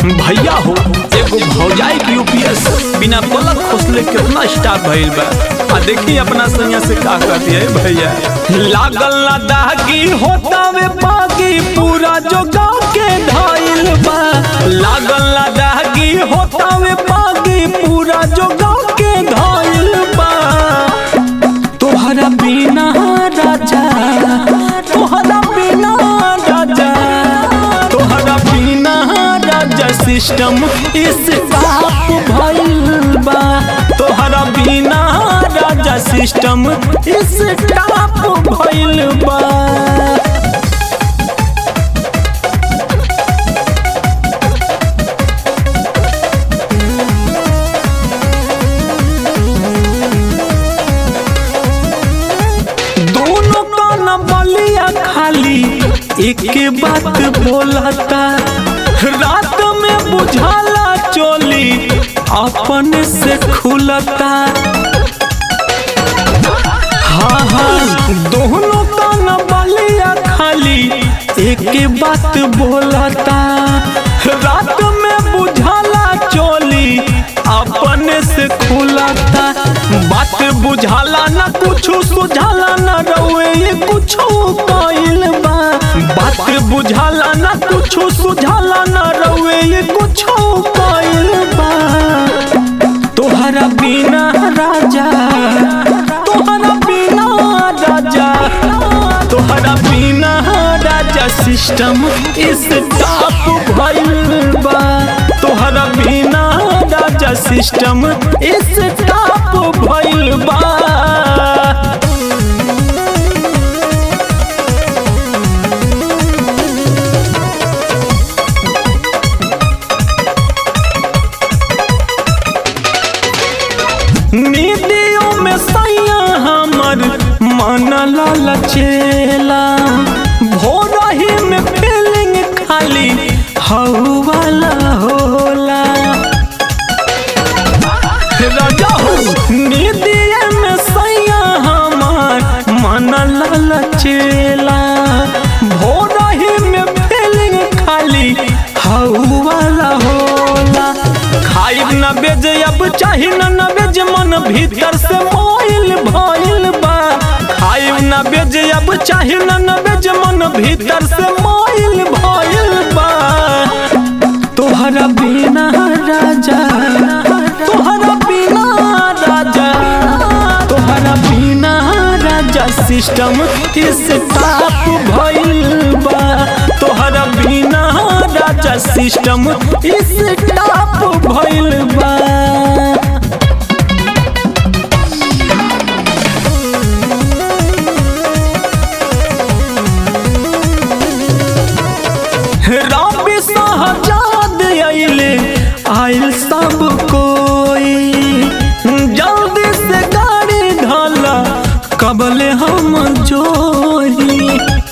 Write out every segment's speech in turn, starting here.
भैया हो एगो भौजाई के यूपीएस बिना पलक खोसले कितना स्टाफ भइल बा आ देखी अपना संगे से का कहती है भैया लागल ना दागी होता वे बागी पूरा जो गाँव के धाइल बा लागल ना दागी होता वे बागी पूरा जो गाँव के धाइल बा तोहरा बिना राजा तोहरा बिना राजा तोहरा बिना राजा सिस्टम इस बाप भइल बा तोहरा बिना राजा सिस्टम इस टाप भइल बा दोनों कान बलिया खाली एक बात बोलता रात में बुझाला चोली अपन से खुलता हाँ हाँ दोनों कान बलिया खाली एक बात बोलता रात में बुझाला चोली अपन से खुलता बात बुझाला ना कुछ सुझाला ना रउए ये कुछ कइल बा बात बुझाला ना कुछ सुझाला ना रउए ये कुछ कइल बा तोहरा बिना राजा तोहरा बिना राजा तोहरा बिना राजा सिस्टम इस टाप भइल बा तोहरा बिना राजा सिस्टम इस टाप भइल बा नीतियों में सैया हमर मन ललचेला भोरही में फीलिंग खाली हऊ वाला होला राजा हो नीतिये में सैया हमर मन ललचेला भोरही में फीलिंग खाली हऊ वाला होला खाइब न बेज अब चाही न न बेज मन भीतर से मोइल भइल बा खाइब न बेज अब चाही न न बेज मन भीतर से मोइल भइल बा तोहरा बिना राजा तोहरा बिना राजा तोहरा बिना राजा सिस्टम इस टाप भइल बा तोहरा बिना राजा सिस्टम इस टाप भइल बा रबी सहजाद आइले आइल सब कोई जल्दी से गाड़ी ढाला कबले हम जोही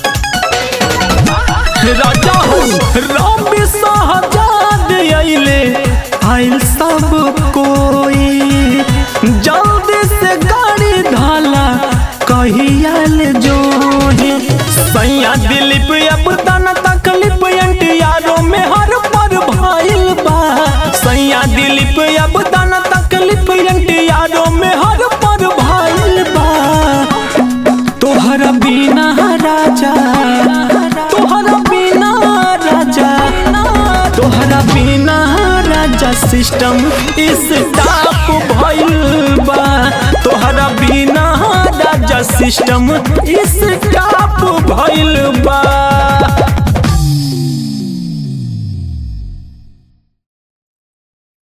राजा हो रबी सहजाद आइले आइल सब कोई जल्दी से गाड़ी ढाला कहियाल जोही सैया दिलीप अब दाना तकलीफ एंटियारो में हर पर भाइल बा सैया दिलीप अब दाना तकलीफ एंटियारो में हर पर भाइल बा तोहरा बिना राजा तोहरा बिना राजा तोहरा बिना राजा सिस्टम इस टाप भइल बा तोहरा बिना राजा सिस्टम इस टाप भइल बा